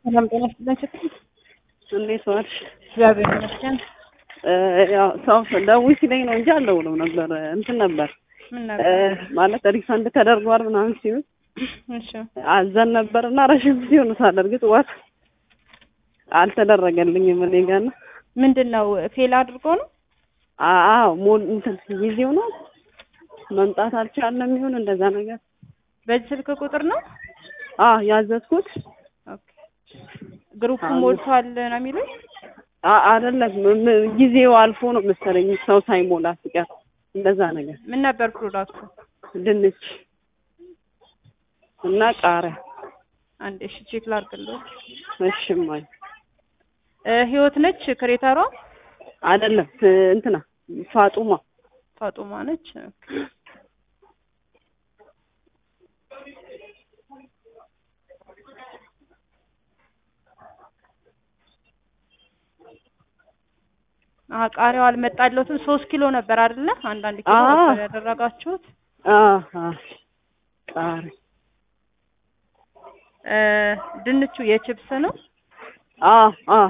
ሰላም ጤና ይስጥልን ችግር እንዴት ዋልሽ? እግዚአብሔር ይመስገን። ያው ሰው ደውይ ሲለኝ ነው እንጂ አልደውልም ነበር። እንትን ነበር ምን እ ነበር? ማለት ሪፈንድ ተደርጓል ምናምን ሲሉ እሺ አዘን ነበር እና ረዥም ጊዜ ሆኖታል። እርግጥ ወር አልተደረገልኝም እኔ ጋር እና ምንድን ነው ፌል አድርጎ ነው? አዎ ሞል እንትን ጊዜው ነው መምጣት አልቻለም ይሁን እንደዛ ነገር በዚህ ስልክ ቁጥር ነው? አ ያዘዝኩት ኦኬ ግሩፑ አዎ። ሞልቷል ነው የሚሉኝ? አ አይደለም ም- ም- ጊዜው አልፎ ነው መሰለኝ ሰው ሳይሞላ ሲቀር እንደዛ ነገር ምን ነበር ፕሮዳክቱ? ድንች እና ቃሪያ አንዴ እሺ ቼክ ላድርግልህ። እሺ እማዬ እ ህይወት ነች ክሬተሯ? አይደለም ት- እንትና ፋጡማ ፋጡማ ነች። ኦኬ። አሀ ቃሪያው አልመጣለትም። ሶስት ኪሎ ነበር አይደለ? አንዳንድ ኪሎ አዎ። ነበር ያደረጋችሁት። አሀ ቃሪያ እ ድንቹ የችፕስ ነው። አ አ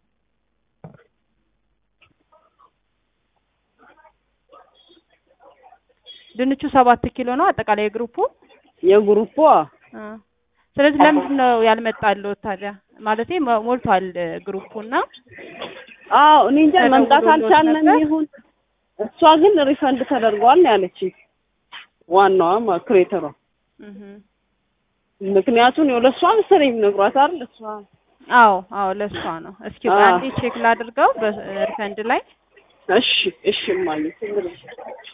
ድንቹ ሰባት ኪሎ ነው አጠቃላይ የግሩፑ። የግሩፑ አ ስለዚህ ለምንድን ነው ያልመጣልዎት ታዲያ? ማለቴ ሞ- ሞልቷል እ ግሩፑና አዎ እኔ እንጃ ተደውሎልዎት መምጣት አልቻልንም ነበር? ይሁን እሷ ግን ሪፈንድ ተደርጓል ነው ያለችኝ ዋናዋ ማ- ክሬተሯ እህ ምክንያቱም ያው ለእሷ መሰለኝ ነግሯት አይደል እሷ አዎ አዎ ለእሷ ነው። እስኪ አ አንዴ ቼክ ላድርገው በሪፈንድ ላይ እሺ እሺ እማዬ ችግር የለም።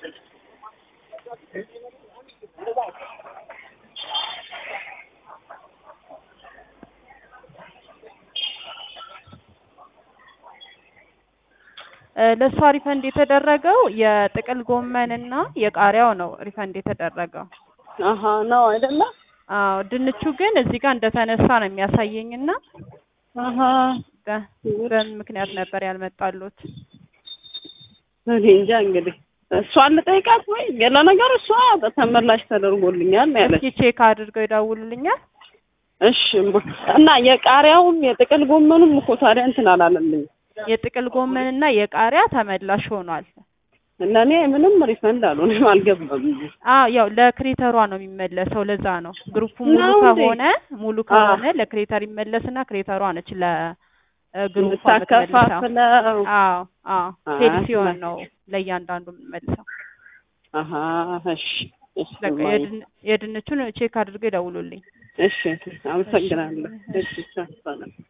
እ ለእሷ ሪፈንድ የተደረገው የጥቅል ጎመንና የቃሪያው ነው ሪፈንድ የተደረገው። አሀ ነው አይደለ አዎ ድንቹ ግን እዚህ ጋር እንደተነሳ ነው የሚያሳየኝና አሀ በ- በምን ምክንያት ነበር ያልመጣሉት? እኔ እንጃ እንግዲህ እሷን ልጠይቃት ወይ ለነገሩ እሷ ተመላሽ ተደርጎልኛል ነው ያለች እስኪ ቼክ አድርገው ይደውሉልኛል። እሺ እማ። እና የቃሪያውም የጥቅል ጎመኑም እኮ ታዲያ እንትን አላለልኝ የጥቅል ጎመንና የቃሪያ ተመላሽ ሆኗል። ለእኔ ምንም ሪፈንድ አልሆነም አልገባም አዎ ያው ለክሬተሯ ነው የሚመለሰው። ለዛ ነው ግሩፑ ሙሉ ነው እንዴ? ከሆነ ሙሉ ከሆነ ለክሬተር ይመለስና ክሬተሯ ነች ለግሩፑ የምትመልሰው። የምታከፋፍለው አዎ አዎ አይ፣ ሴል ሲሆን ነው ለእያንዳንዱ የምንመልሰው። አሀ እሺ እሺ በቃ እማዬ። የድን- የድንቹን ቼክ አድርገው ይደውሉልኝ። እሺ አመሰግናለሁ እሺ ሰላም